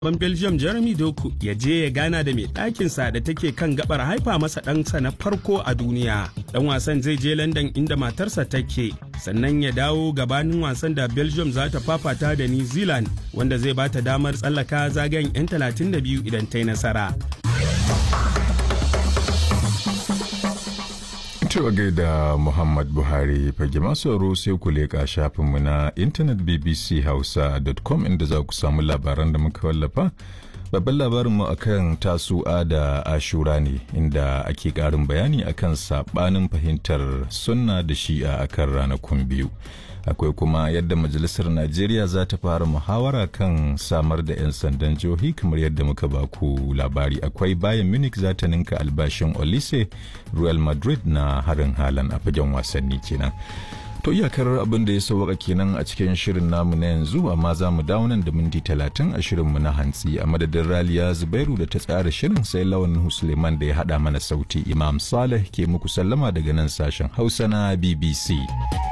ban Belgium Jeremy Doku ya je ya gana da mai ɗakinsa da take kan gabar haifa masa ɗansa na farko a duniya. Ɗan wasan zai je London inda matarsa take, sannan ya dawo gabanin wasan da Belgium za ta fafata da New Zealand wanda zai bata damar tsallaka zagayen 'yan 32 idan ta yi nasara. Cewa gaida Muhammad Buhari fage masu sai ku leƙa shafinmu na intanet bbchausa.com inda za ku samu labaran da muka wallafa. Babban labarinmu akan tasu'a da ashura ne inda ake ƙarin bayani akan saɓanin fahimtar sunna da shi'a akan ranakun biyu. akwai kuma yadda majalisar najeriya za ta fara muhawara kan samar da 'yan sandan jihohi kamar yadda muka baku labari akwai bayan munich za ta ninka albashin olise real madrid na harin halan a fagen wasanni kenan to iyakar abin da ya sauwaka kenan a cikin shirin namu na yanzu amma za mu dawo nan da minti talatin a shirinmu na hantsi a madadin raliya zubairu da ta tsara shirin sai lawan suleiman da ya haɗa mana sauti imam saleh ke muku sallama daga nan sashen hausa na bbc